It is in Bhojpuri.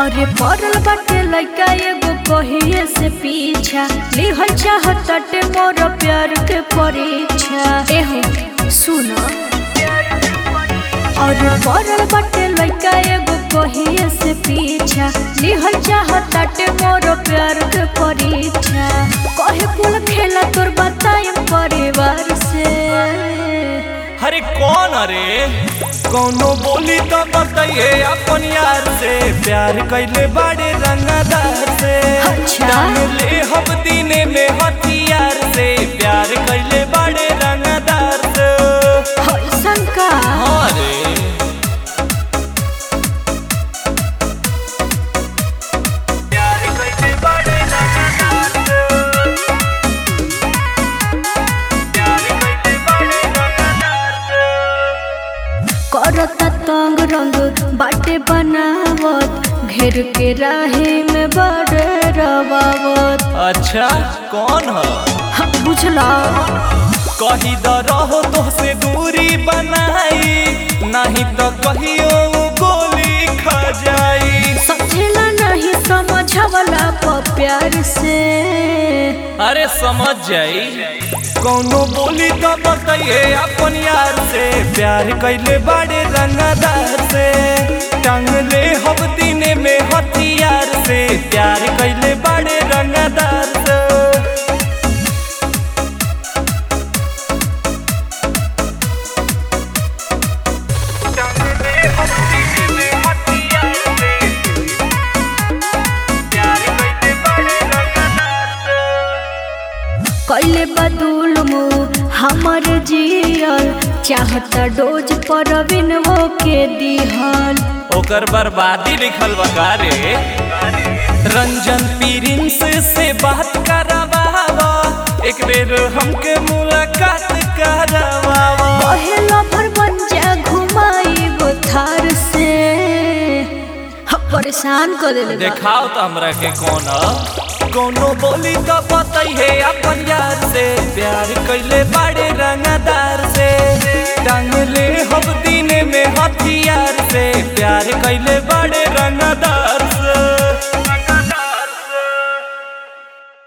अरे पड़ल बाटे लइका एगो कहिए से पीछा लिहल चाहताटे मोर प्यार के परीक्षा एहो सुन अरे पड़ल बाटे लइका एगो कहिए से पीछा लिहल चाहताटे मोर प्यार के परीक्षा कहे कुल खेला तोर बताएम परिवार से अरे कौन अरे कौनो बोली तो बताइए अपन यार से प्यार कैले बड़े रंगदार से अच्छा। टांग ले हम दीने में हथियार से प्यार कैले बड़े रंगदार से ऐसन का हाँ रे प्यार कैले बड़े रंगदार से प्यार कैले बड़े रंगदार से करता तंग रंग बाटे बनावत घेर के राहे में बड़े रवावत अच्छा कौन है हम बुझला कही द रहो तो से दूरी बनाई नहीं तो कहियो उ गोली खा जाई समझला नहीं समझवला प प्यार से अरे समझ जाई कौनो बोली तो बताइए अपन यार से प्यार कैले बड़े रंगदार से टांग ले हम दीने में हथियार से प्यार कैले बड़े रंगदार से कैले बदुल मुँह हमर जियल चाहता डोज पर वो के दिहल ओकर बर्बादी लिखल बका रे रंजन प्रिंस से बात करावा एक बेर हमके मुलाकात करावा पहला भर बन जा घुमाई वो थार से हम परेशान कर देले बा। देखाओ तो हमरा के कौन ह? कौनो बोली तो बताइए अपन यार से प्यार कैले बड़े रंगदार से टांग ले हम दीने में हथियार से प्यार कैले बड़े